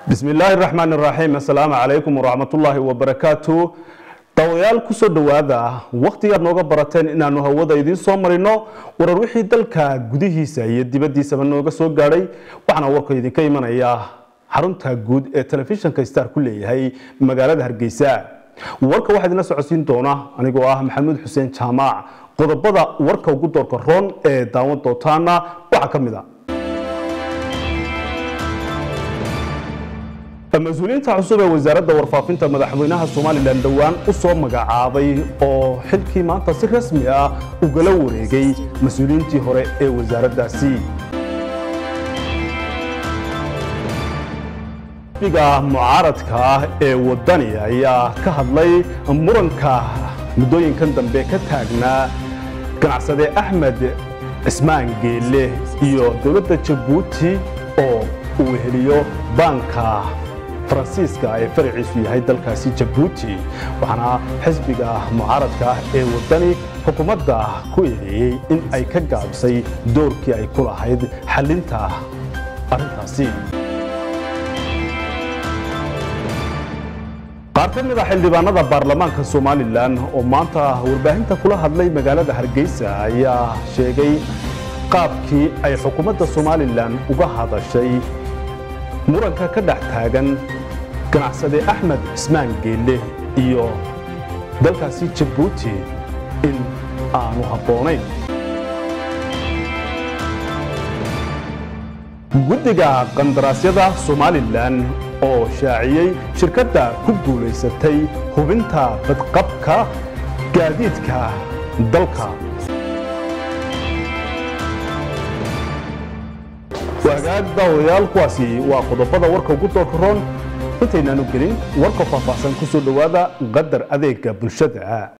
bismi illaahi raxmaan iraxiim assalaamu calaykum waraxmatullaahi wabarakaatu dawayaal kusoo dhowaada wakhtigaad nooga barateen inaanu hawada idiin soo marino warar wixii dalka gudihiisa iyo dibaddiisaba nooga soo gaadhay waxaana warka idinka imanaya xarunta guud ee telefishinka star ku leeyahay magaalada hargeysa warka waxaa idinla socodsiin doona anigoo ah maxamuud xuseen jaamac qodobada warka ugu doorka roon ee daawan dootaana waxaa ka mid a mas-uuliyiinta cusub ee wasaaradda warfaafinta madaxweynaha somalilan dhowaan u soo magacaabay oo xilkii maanta si rasmi ah ugala wareegay mas-uuliyiintii hore ee wasaaraddaasi xisbiga mucaaradka ah ee wadani ayaa ka hadlay muranka muddooyinkan dambe ka taagnaa ganacsade axmed cismaan geelle iyo dowladda jabuuti oo uu heliyo baanka faransiiska ee faraciisu yahay dalkaasi jabuuti waxaana xisbiga mucaaradka ah ee wadani xukuumadda ku eedeeyey in ay ka gaabisay doorkii ay ku lahayd xallinta arrintaasi qaar ka mid a xildhibaanada baarlamaanka somalilan oo maanta warbaahinta kula hadlay magaalada hargeysa ayaa sheegay qaabkii ay xukuumadda somalilan uga hadashay muranka ka dhex taagan ganacsade axmed cismaan geelle iyo dalkaasi jabuuti in aanu habboonayn guddiga qandaraasyada somalilan oo shaaciyey shirkadda ku guulaysatay hubinta badqabka gaadiidka dalka wagaag daawayaal kuwaasi waa qodobada warka ugu doorka roon intaynaanu gelin warka faahfaahsan ku soo dhowaada qadar adeega bulshada